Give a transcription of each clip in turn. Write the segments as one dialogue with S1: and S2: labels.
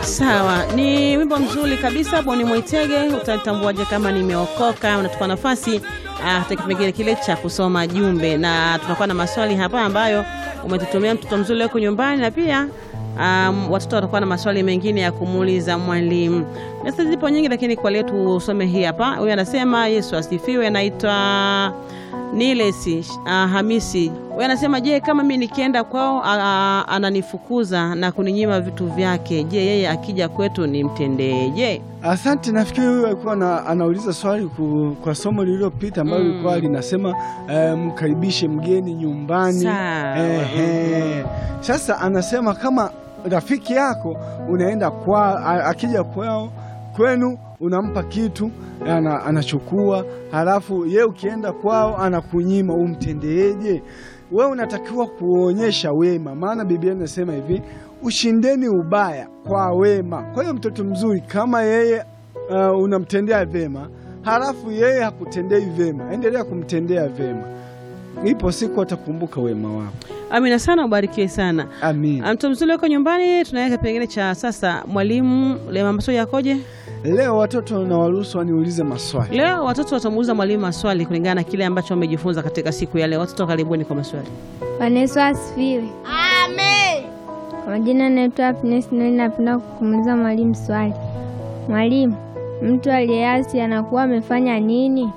S1: Sawa, ni wimbo mzuri kabisa Boni Mwaitege. Utatambuaje kama nimeokoka? Unatupa nafasi katika kipengele kile cha kusoma jumbe, na tunakuwa na maswali hapa ambayo umetutumia mtoto mzuri wako nyumbani, na pia um, watoto watakuwa na maswali mengine ya kumuuliza mwalimu. Message zipo nyingi, lakini kwa leo tusome hii hapa. Huyu anasema Yesu asifiwe, anaitwa Nilesi uh, Hamisi. Huyu anasema je, kama mimi nikienda kwao uh, ananifukuza na kuninyima vitu vyake, je, yeye akija kwetu nimtendeje?
S2: Asante. Nafikiri huyu alikuwa na, anauliza swali ku, kwa somo lililopita ambalo lilikuwa mm. linasema eh, mkaribishe mgeni nyumbani.
S1: Sawa.
S2: Sasa anasema kama rafiki yako unaenda kwa akija kwao kwenu unampa kitu ana, anachukua halafu ye ukienda kwao anakunyima, umtendeeje? We unatakiwa kuonyesha wema, maana Biblia inasema hivi, ushindeni ubaya kwa wema. Kwa hiyo mtoto mzuri kama yeye uh, unamtendea vema halafu yeye hakutendei vema, endelea kumtendea vema, ipo siku atakumbuka wema wako.
S1: Amina sana, ubarikiwe sana.
S2: Amin.
S1: Mtoto mzuri wako nyumbani, tunaweka kipengele cha sasa. Mwalimu, leo maswali yakoje?
S2: Leo watoto na waruhusu waniulize maswali.
S1: Leo watoto watamuuliza mwalimu maswali kulingana na kile ambacho wamejifunza katika siku ya leo. Watoto karibuni kwa maswali.
S3: Bwana Yesu asifiwe.
S4: Amen.
S3: Kwa majina naitwa Happiness Noeli, napenda kumuuliza mwalimu swali. Mwalimu, mtu aliyeasi anakuwa amefanya nini?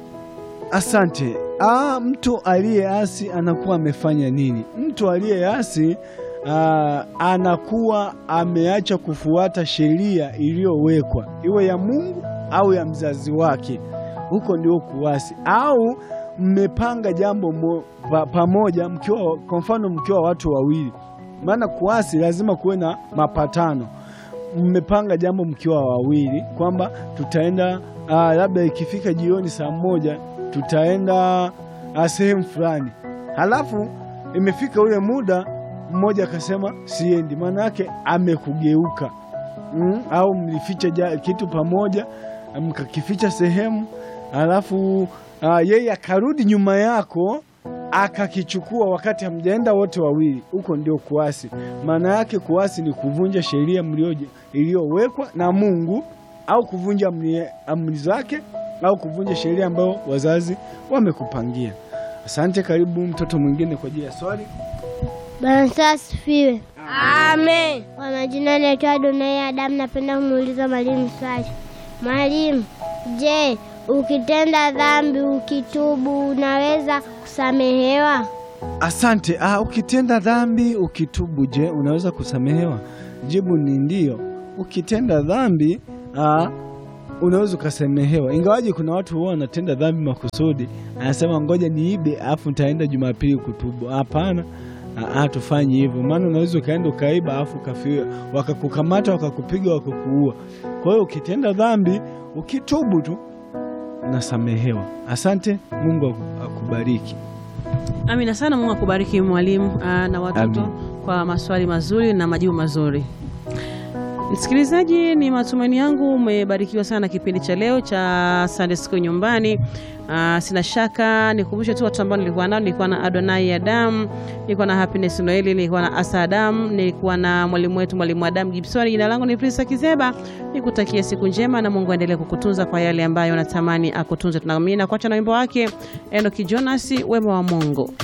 S2: Asante. Ah, mtu aliyeasi anakuwa amefanya nini? Mtu aliyeasi ah, anakuwa ameacha kufuata sheria iliyowekwa, iwe ya Mungu au ya mzazi wake. Huko ndio kuasi. Au mmepanga jambo mo, pa, pamoja mkiwa, kwa mfano mkiwa watu wawili, maana kuasi lazima kuwe na mapatano. Mmepanga jambo mkiwa wawili kwamba tutaenda ah, labda ikifika jioni saa moja tutaenda sehemu fulani, halafu imefika ule muda, mmoja akasema siendi, maana yake amekugeuka. Mm, au mlificha kitu pamoja mkakificha sehemu, halafu uh, yeye akarudi nyuma yako akakichukua wakati hamjaenda wote wawili. Huko ndio kuasi. Maana yake kuasi ni kuvunja sheria iliyowekwa na Mungu au kuvunja amri zake au kuvunja sheria ambayo wazazi wamekupangia. Asante. Karibu mtoto mwingine kwa ajili ya swali.
S4: Bwana asifiwe. Amen. Kwa majina naitwa Adonai Adamu, napenda kumuuliza mwalimu swali. Mwalimu, je, ukitenda dhambi ukitubu unaweza kusamehewa?
S2: Asante. Ah, ukitenda dhambi ukitubu, je, unaweza kusamehewa? Jibu ni ndio. Ukitenda dhambi ah, unaweza ukasamehewa, ingawaje kuna watu huwa wanatenda dhambi makusudi, anasema ngoja niibe afu nitaenda Jumapili kutubu. Hapana, hatufanyi hivyo, maana unaweza ukaenda ukaiba afu ukafia, wakakukamata wakakupiga, wakakuua. Kwa hiyo ukitenda dhambi ukitubu tu unasamehewa. Asante, Mungu akubariki.
S1: Amina sana, Mungu akubariki mwalimu na watoto Amin, kwa maswali mazuri na majibu mazuri. Msikilizaji, ni matumaini yangu umebarikiwa sana kipindi cha leo cha Sunday School nyumbani. Uh, sina shaka nikumbushe tu watu ambao nilikuwa nao. Nilikuwa na Adonai Adam, nilikuwa na Happiness Noeli, nilikuwa na Asa Adam, nilikuwa na mwalimu wetu mwalimu Adam Gibson. Jina langu ni Prisa Kizeba, nikutakia siku njema na Mungu aendelee kukutunza kwa yale ambayo unatamani akutunze. Tunaamini na kuacha na wimbo wake Enoki Jonas, wema wa Mungu.